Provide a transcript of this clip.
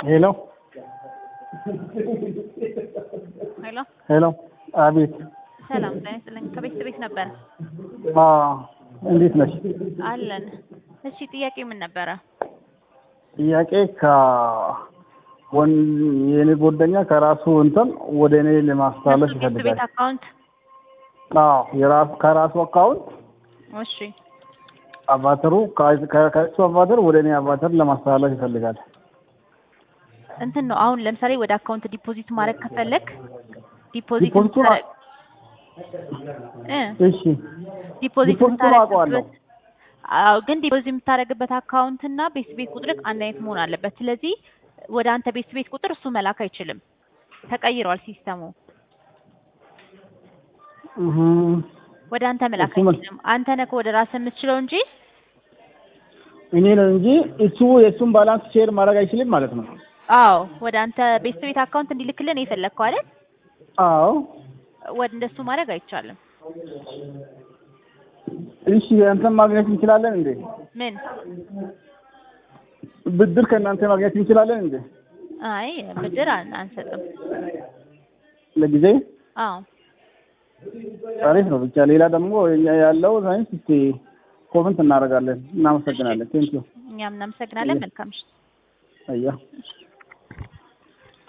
ሄሎ ሄሎ ሄሎ፣ አቤት። ሰላም ጤና ይስጥልኝ። ከቤት ቤት ነበረ አዎ፣ እንዴት ነሽ? አለን። እሺ ጥያቄ ምን ነበረ? ጥያቄ ከወን የኔ ጓደኛ ከራሱ እንትን ወደ እኔ ለማስተላለፍ እሱ ቤት ይፈልጋል። ቤት አካውንት አዎ፣ የራሱ ከራሱ አካውንት እሺ አቫተሩ ከ- ከ- ከእሱ አቫተር ወደ እኔ አቫተር ለማስተላለፍ ይፈልጋል። እንትን ነው አሁን ለምሳሌ ወደ አካውንት ዲፖዚት ማድረግ ከፈለግ ዲፖዚት ዲፖዚቱ የምታረ- እ እሺ፣ ዲፖዚት ዲፖዚቱን አውቀዋለሁ። የምታረግበት አዎ፣ ግን ዲፖዚት የምታረግበት አካውንት እና ቤት ቤት ቁጥር አንድ አይነት መሆን አለበት። ስለዚህ ወደ አንተ ቤት ቤት ቁጥር እሱ መላክ አይችልም። ተቀይሯል ሲስተሙ። እህ፣ ወደ አንተ መላክ እሱ ምን- አይችልም። አንተ ነህ ወደ ራስህ የምትችለው እንጂ እኔ ነው እንጂ እሱ የእሱን ባላንስ ሼር ማድረግ አይችልም ማለት ነው። አዎ ወደ አንተ ቤት ቤት አካውንት እንዲልክልን የፈለግከው አይደል? አዎ፣ ወደ እንደሱ ማድረግ አይቻልም። እሺ፣ አንተን ማግኘት እንችላለን እንዴ? ምን? ብድር ከእናንተ ማግኘት እንችላለን እንዴ? አይ ብድር አን- አንሰጥም። ለጊዜ አዎ አሪፍ ነው። ብቻ ሌላ ደግሞ እኛ ያለው ሳይንስ እስቲ ኮመንት እናደርጋለን። እናመሰግናለን። ቴንኪዩ እኛም እናመሰግናለን። መልካም ምሽት። አያ